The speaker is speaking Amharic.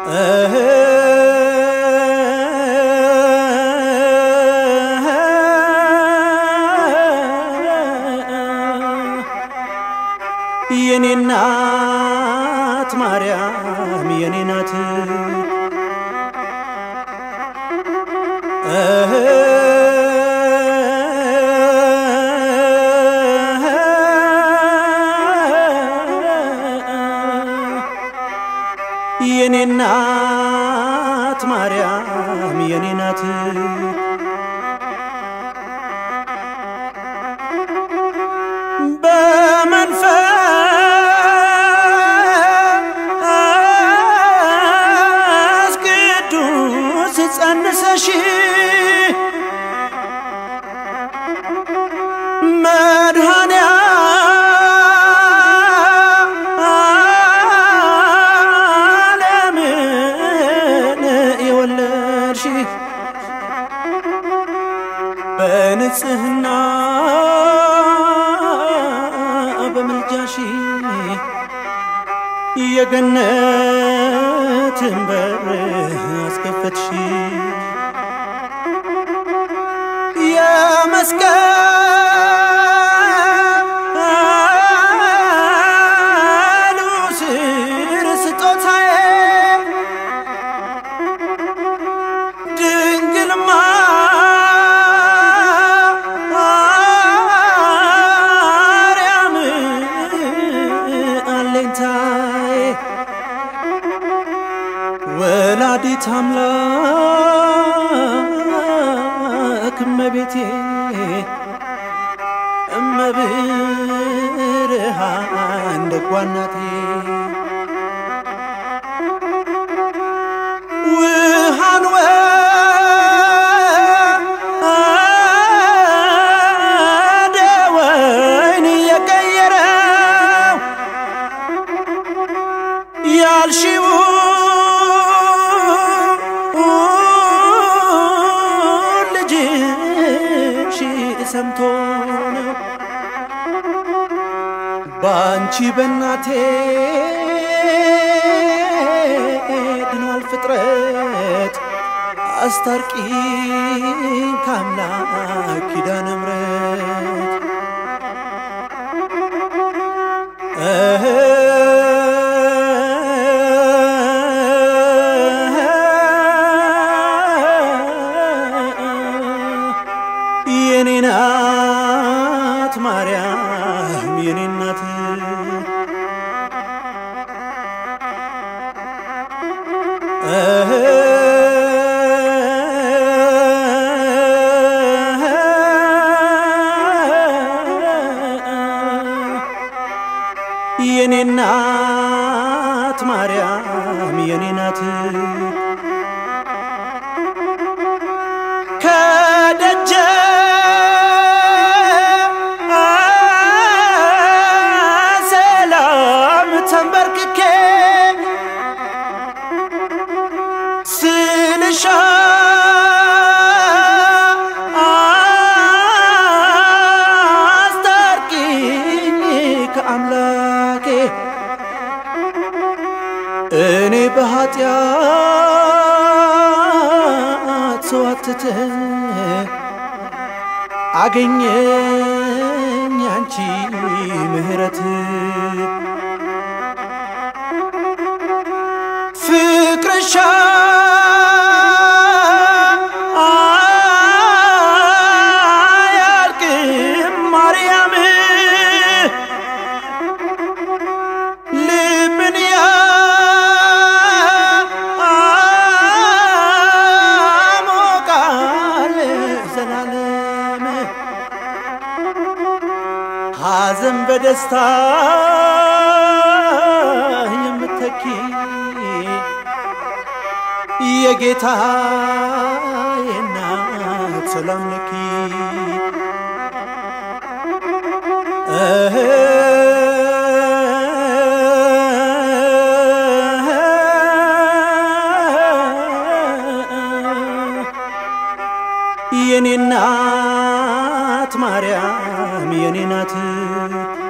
የኔ እናት ማርያም የኔ ናት የኔ እናት ማርያም የኔ ናት በመንፈስ ቅዱስ ጸንሰሽ መድኃኔ ዓለምን የወለድሽ በንጽህና በምልጃሽ የገነትን በር አስከፈትሽ የመስቀሉ ስር ስጦታዬ ድንግል ማርያም አለኝታዬ ወላዲት አምላክ እመቤቴ እመብርሃን ደጓ እናቴ ውሃን ወደ ወይን የቀየረው ያልሺው ልጅሽ ሰምቶ ነው በአንቺ በናቴ ድኗል ፍጥረት አስታርቂኝ ከአምላክ ኪዳነ ምሕረት የኔ ናት ማርያም የኔ ናት የኔ ናት ማርያም የኔ ናት ከደጀ ሰላም ተንበርክኬ ስልሻ አስታርቂኝ ከአምላኬ እኔ በኃጢአት ሰዋትተ አገኘኝ አንቺ ምህረት ፍቅርሻ አያልቅም ማርያም ልብን ያሞቃል ዘላለም ሐዘን በደስታ የምተኪ የጌታ የናት ሰላም ለኪ የኔ እናት ማርያም የኔ ናት